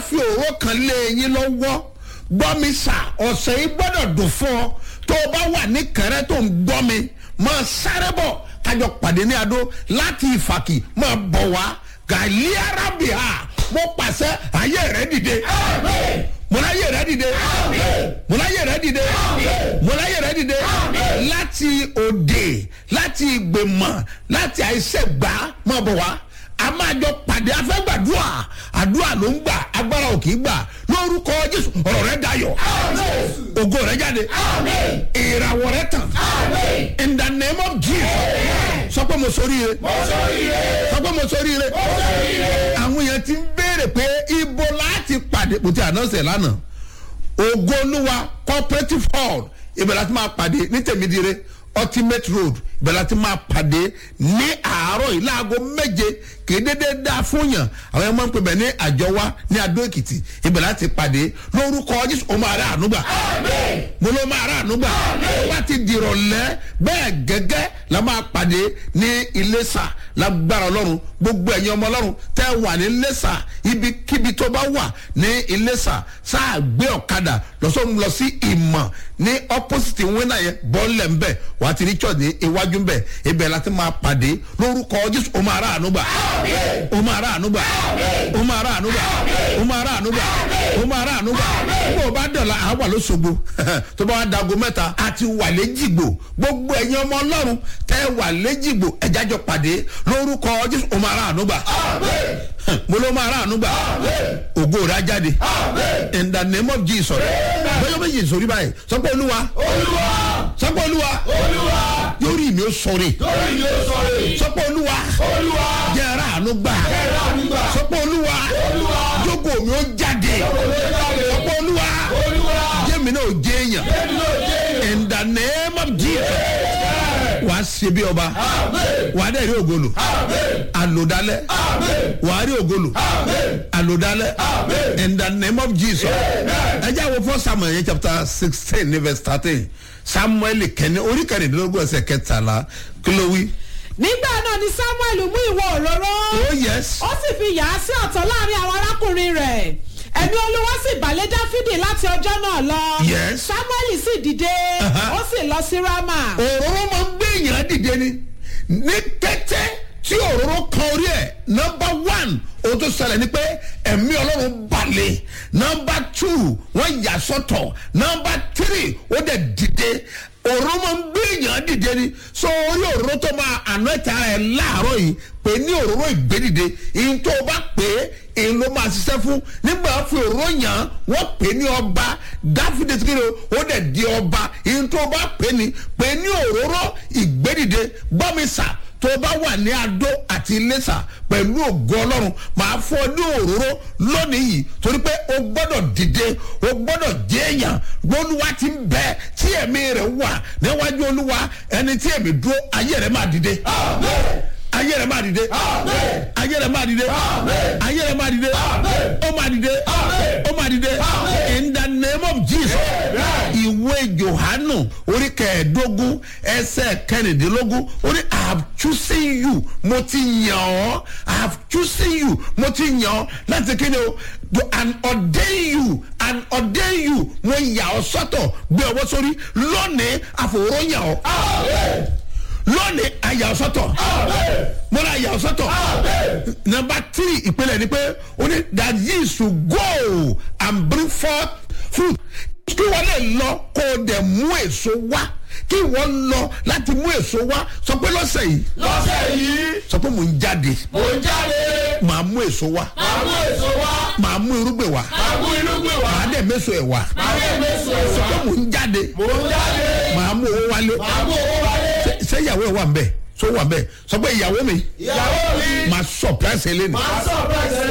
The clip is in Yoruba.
fi òró kan lé yín lọ́wọ́ gbọ́ mi sà ọ̀sẹ̀ yìí gbọ́dọ̀ dùn fún ọ tó o bá wà ní kẹrẹ́ tó ń gbọ́ mi máa sáré bọ̀ kájọ pàdé ní adó láti ìfàkì máa bọ̀ wá gàlí arábìá mo pàṣẹ ayé rẹ dìde mo láyé rẹ dìde mo láyé rẹ dìde mo láyé rẹ dìde láti òde láti ìgbèmọ̀ láti àìsègbà máa bọ̀ wá a máa jọ pàdé afẹ́gbàdúrà àdúrà ló ń gbà agbára ò kì í gbà lórúkọ jésù ọ̀rọ̀ rẹ dayọ̀ ògo rẹ jáde ìràwọ̀ rẹ tàn in the name of jesus sọ pé mo sórí rẹ sọ pé mo sórí rẹ àwọn èèyàn ti ń béèrè pé ibo láti pàdé kò tí a náà sẹ̀ lánàá ògo olúwa cooperative hall ibẹ̀ láti máa pàdé ní tèmídìrẹ ultimate road ibẹ̀ láti máa pàdé ní àárọ̀ yìí láago méje kì í dédé dá fún yàn àwọn ẹ̀mọ́ ń pè bẹ̀ ní àjọwá ní adó èkìtì ibẹ̀ láti pàdé lórúkọ jésù ó máa rà ànúgbà mo ló máa rà ànúgbà ó bá ti dìrọ̀lẹ́ bẹ́ẹ̀ gẹ́gẹ́ la máa pàdé ní iléṣà lágbára ọlọ́run gbogbo ẹ̀yin ọmọ ọlọ́run tẹ́ wà ní iléṣà ibikíbi tó bá wà ní iléṣà sáà gbé ọ̀kadà lọ́sọ̀run lọ sí ìmọ̀ ní opposite wínà yẹn bọ́ọ̀lẹ̀ ńbẹ̀ wà á ti rí church ní iwájú ńbẹ̀ ibẹ̀ láti máa pàdé lórúkọ jésù ó máa rà ànúgbà ó máa rà ànúgbà ó máa rà ànúgbà ó máa rà ànúgbà ó máa rà ànúgbà bó o bá dọ̀la àá wà lóṣogbo tó bá wà dago mẹ́ta àti wà léjìgbò gbogbo ẹ̀yin ọmọ ọlọ́run tẹ́ wà léjìgbò ẹ̀jájọ pàdé lórúkọ jésù ó máa rà ànúgbà mo ló máa rà ànúgbà ògo rà jáde in the name of jesus bẹ́ẹ̀ méjì sórí báyìí sọ pé olúwa sọ pé olúwa yóò rí mi ó sọ̀rọ̀ sọ pé olúwa jẹ́ ara àánú gbà sọ pé olúwa jókòó mi ó jáde sọ pé olúwa jẹ́mi náà ó jẹ́ èèyàn in the name of jesus wàá ṣe bí ọba wàá dẹ̀ rí ògolo àlòdálẹ̀ wàá rí ògolo àlòdálẹ̀ in the name of jesus ẹ jẹ́ àwọn fún samuel yẹn chapter sixteen ní verse thirteen samuel kẹ́ni orí kẹrìndínlógún ẹsẹ̀ kẹtàlá kí ló wí. nígbà náà ni samuel mú ìwọ òróró oh yes ó sì fi yà á sí ọ̀tọ̀ láàrin àwọn arákùnrin rẹ̀ ẹ̀mí olúwa sì balẹ̀ dáfídì láti ọjọ́ náà lọ Yes. samuel sì dìde Uh-huh. ó sì lọ sí rama òróró máa ń gbé èèyàn dìde ni ní kété tí òróró kan orí ẹ̀ nọmba one ohun tó ṣẹlẹ̀ ni pé ẹ̀mí ọlọ́run balẹ̀ nọmba two wọ́n yà sọ́tọ̀ nọmba three ó dẹ̀ dìde òróró máa ń gbé èèyàn dìde ni so orí òróró tó máa àná ẹ̀ta ẹ̀ láàárọ̀ yìí pé ní òróró ìgbédìde ìyẹn tó o bá pè é èyí ló máa ṣiṣẹ́ fún nígbà fi òróró yàn án wọ́n pè é ní ọba dáfídé tí kìíní ó dẹ̀ di ọba ìyẹn tó o bá pè é ní pè é ní òróró ìgbédìde gbọ́mísà tó o bá wà ní adó àti iléṣà pẹ̀lú ògo ọlọ́run máa fọ́ ní òróró lónìí yìí torí pé o gbọ́dọ̀ dìde o gbọ́dọ̀ jẹ́ èèyàn olúwa ti ń bẹ tí ẹ̀mí rẹ̀ wà níwájú olúwa ẹni tí ẹ̀mí dúró ayé rẹ̀ máa dìde ayé rẹ̀ máa dìde ayé rẹ̀ máa dìde ayé rẹ̀ máa dìde ó máa dìde ó máa dìde in the name of jesus ìwé johanu orí kẹẹ̀ẹ́dógún ẹsẹ̀ kẹrìndínlógún ó ní i have chosen you mo ti yàn ọ́ i have chosen you mo ti yàn ọ́ láti kéde o to and ordain you and ordain you mo yà ọ́ sọ́tọ̀ gbé ọwọ́ sórí lónìí àfòwúrọ̀ yàn ọ́ lónìí àyà ọ̀sọ́tọ̀ mo ra àyà ọ̀sọ́tọ̀ number three ìpínlẹ̀ ni pé ó ní that ye should go and bring forth fruit kí wọ́n lè lọ kó o dẹ̀ mú èso wá kí wọ́n lọ láti mú èso wá sọ pé lọ́sẹ̀ yìí lọ́sẹ̀ yìí sọ pé mò ń jáde mò ń jáde màá mú èso wá máa mú èso wá màá mú irúgbìn wá máa mú irúgbìn wá màá dẹ̀ méso ẹ̀ wá máa mú èso sọ wá pé mò ń jáde mò ń jáde màá mú owó wálé máa mú owó wálé Ṣé- ṣé ìyàwó ẹ̀ wà ń bẹ̀ so wà ń bẹ̀ sọ pé ìyàwó mi ìyàwó mi màá surprise ẹ lẹ́nu máa sọ̀rọ̀ ẹsẹ̀